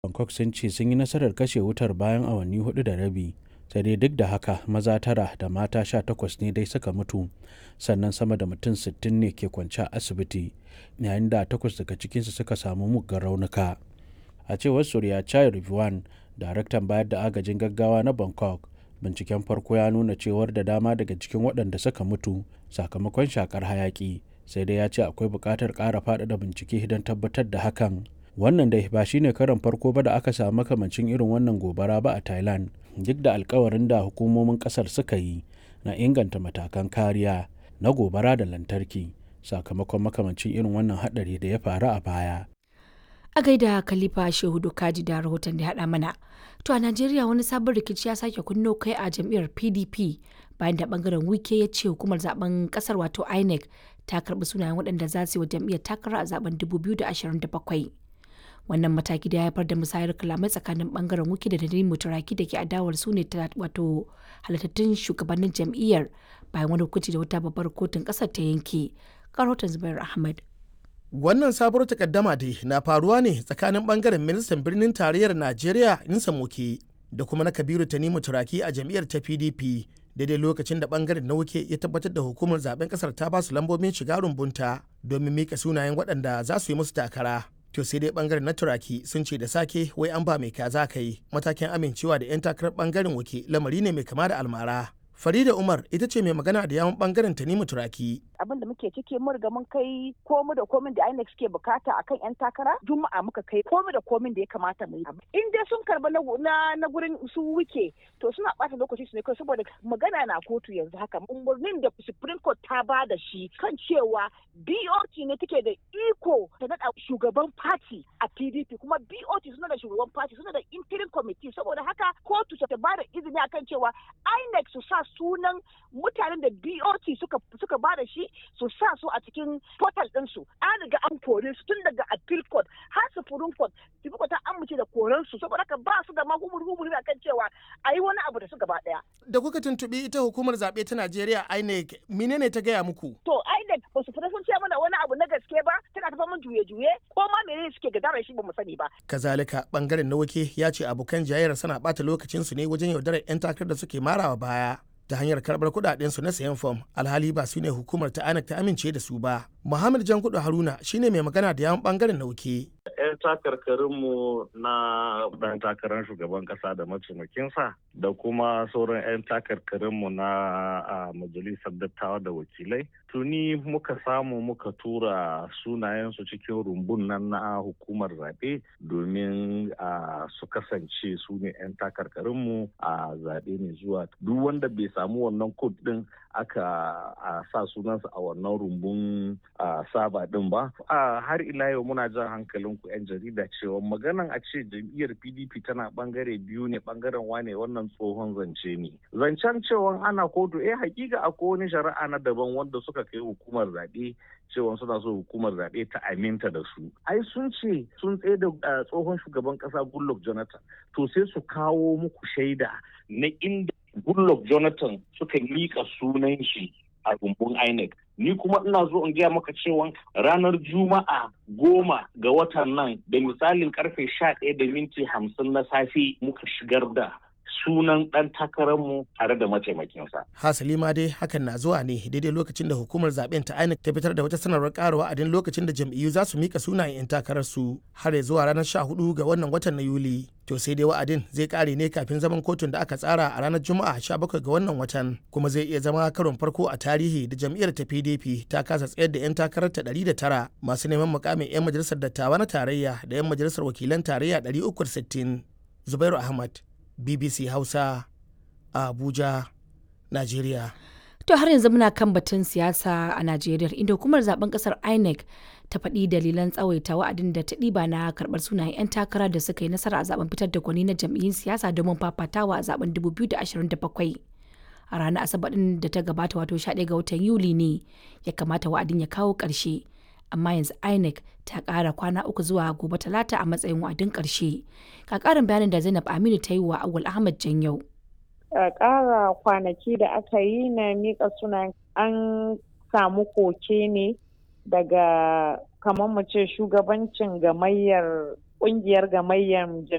bangkok sun ce sun yi nasarar kashe wutar bayan awanni hudu da rabi sai dai duk da haka maza tara da mata sha takwas ne dai suka mutu sannan sama da mutum sittin ne ke kwance a asibiti yayin da takwas daga cikinsu suka samu muggan raunuka a cewar surya chai rivuan daraktan bayar da agajin gaggawa na bangkok binciken farko ya nuna cewar da dama daga cikin waɗanda suka mutu sakamakon shakar hayaki sai dai ya ce akwai buƙatar ƙara faɗaɗa bincike don tabbatar da hakan wannan dai ba shine karon farko ba da aka samu makamancin irin wannan gobara ba a thailand duk da alkawarin da hukumomin kasar suka yi na inganta matakan kariya na gobara da lantarki sakamakon makamancin irin wannan hadari da ya faru a baya a gaida khalifa shehu kaji da rahoton da haɗa mana to a najeriya wani sabon rikici ya sake kunno kai a jam'iyyar pdp bayan da bangaren wike ya ce hukumar zaben kasar wato inec ta karbi sunayen waɗanda za su yi wa jam'iyyar takara a zaben 2027 wannan mataki da ya haifar da musayar kalamai tsakanin bangaren wiki da Nadimu Turaki da ke adawar su ne wato halittattun shugabannin jam'iyyar bayan wani hukunci da wata babbar kotun kasar ta yanke karotan zubair ahmad wannan sabuwar takaddama dai na faruwa ne tsakanin bangaren ministan birnin tarayyar najeriya insa moke da kuma na kabiru tanimu turaki a jam'iyyar ta pdp daidai lokacin da bangaren na wuke ya tabbatar da hukumar zaben kasar ta basu lambobin shiga rumbunta domin mika sunayen waɗanda za su yi musu takara to sai dai bangaren na turaki sun ce da sake wai an ba mai kaza ka yi matakin amincewa da 'yan takarar bangaren wuke lamari ne mai kama da almara farida umar ita ce mai magana da yawon bangaren tanimu turaki abin da muke ciki mun riga mun kai komi da komin da INEC suke bukata akan yan takara juma'a muka kai komi da komin da ya kamata mu yi in dai sun karba na na gurin su wuke to suna bata lokaci su ne kai saboda magana na kotu yanzu haka umarnin da supreme court ta ba da shi kan cewa BOT ne take da iko ta nada shugaban party a PDP kuma BOT suna da shugaban party suna da interim committee saboda haka kotu ta ba da izini akan cewa INEC su sa sunan mutanen da BOT suka suka ba da shi su sa su a cikin portal ɗinsu an riga an kore su tun daga appeal court har supreme court supreme court ta amince da koren su saboda haka ba su da ma humur humur kan cewa a yi wani abu da su gaba ɗaya. da kuka tuntuɓi ita hukumar zaɓe ta najeriya inec menene ta gaya muku. to inec ba su fita sun ce mana wani abu na gaske ba tana ta faman juye-juye ko ma menene suke gadara shi ba mu sani ba. kazalika bangaren na wake ya ce abokan jayayyar suna ɓata lokacinsu ne wajen yaudarar 'yan takarar da suke marawa baya. ta hanyar karbar kudadensu na sayan fom alhali ba su ne hukumar ta anak ta amince da su ba muhammad jankudu haruna shine mai magana da yawan bangaren nauke 'yan takarkarinmu na dan takarar shugaban kasa da mataimakinsa da kuma sauran 'yan takarkarinmu na majalisar dattawa da wakilai tuni muka samu muka tura sunayensu cikin rumbun nan na hukumar zaɓe domin su kasance su ne 'yan takarkarinmu a zaɓe mai zuwa duk wanda bai samu wannan kod ɗin aka sa sunansa a wannan rumbun saba ɗin ba har ila yau muna jan hankalin ku 'yan jarida cewa maganan a ce jam'iyyar pdp tana bangare biyu ne bangaren wane wannan tsohon zance ne zancen cewa ana kotu eh hakika akwai wani shari'a na daban wanda suka kai hukumar zaɓe cewa suna so hukumar zaɓe ta aminta da su ai sun ce sun tsaye da tsohon shugaban ƙasa goodluck jonathan to sai su kawo muku shaida na inda goodluck jonathan suka miƙa sunan shi a rumbun INEC. Ni kuma ina zo in gaya maka cewa ranar Juma'a goma ga watan nan da misalin karfe sha ɗaya da minti hamsin na safe muka shigar da sunan ɗan takararmu tare da mataimakinsa. Hasali ma dai hakan na zuwa ne daidai lokacin da hukumar zaben ta INEC ta fitar da wata sanarwar ƙara wa'adin lokacin da jam'iyyu za su mika sunayen 'yan takararsu har zuwa ranar 14 ga wannan watan na Yuli. To sai dai wa'adin zai ƙare ne kafin zaman kotun da aka tsara a ranar Juma'a 17 ga wannan watan kuma zai iya zama karon farko a tarihi da jam'iyyar ta PDP ta kasa tsayar da 'yan takarar ta 109 masu neman mukamin 'yan majalisar dattawa na tarayya da 'yan majalisar wakilan tarayya 360. Zubairu Ahmad, BBC Hausa a Abuja, Najeriya. To har yanzu muna kan batun siyasa a Najeriya inda hukumar zaben kasar INEC ta faɗi dalilan tsawaita wa'adin da ta ɗiba na karɓar sunayen 'yan takara da suka yi nasara a zaben fitar da gwani na jam'iyyun siyasa domin fafatawa a zaben 2027. A ranar Asabar ɗin da ta gabata wato 11 ga watan Yuli ne ya kamata wa'adin ya kawo ƙarshe. amma yanzu INEC ta ƙara kwana uku zuwa gobe talata a matsayin wa'adin ƙarshe. Ka ƙarin bayanin da Zainab Aminu ta yi wa Awul Ahmad Janyau. ƙara kwanaki da aka yi na miƙa sunan an samu koke ne daga kamar mu ce shugabancin gamayyar ƙungiyar gamayyar